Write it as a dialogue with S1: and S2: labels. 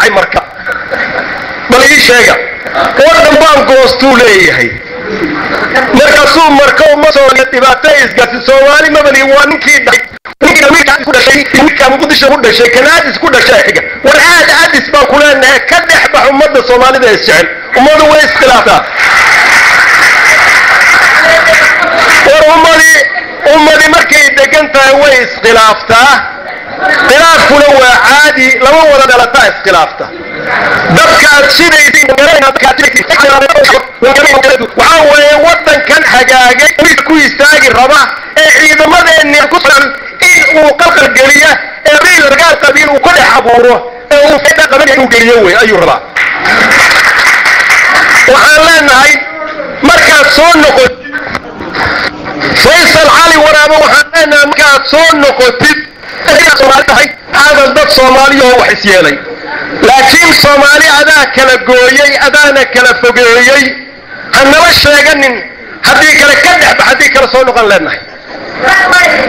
S1: leeyahay marka bal ii sheega waddan baan goostuu leeyahay markaasuu marka uma soomaaliya dhibaato isgaarsi soomaali mabali waa ninkii dhashay ninkii amiirka ku dhashay ninka muqdisho ku dhashay kanaadis ku dhashay xiga war aad adis baan ku leenahay ka dhex bax ummadda soomaalida is jecel ummadu way iskhilaaftaa war ummadii ummadii markay degan tahay way iskhilaaftaa khilaafkuna waa caadi lama wada dhalataa iskhilaafta dadkaad sidaywaxaa weeye wadankan hagaagay ku istaagi raba ee ciidamadeenni ku sugan in uu qalqalgeliya ee bil dagaal qabiil uu ku dhex abuuro ee uu feda qaban inuu geliyo wey ayuu rabaa waxaan leenahay markaad soo noqotid faysal cali waraabo waxaan leenahay markaad soo noqotid soomaali tahay aadan dad soomaaliyahoo wax is yeelay laakiin soomaali adaa kala gooyey adaana kala fogeeyey hanala sheeganin haddii kale ka dhexba haddii kale soo noqon leenahay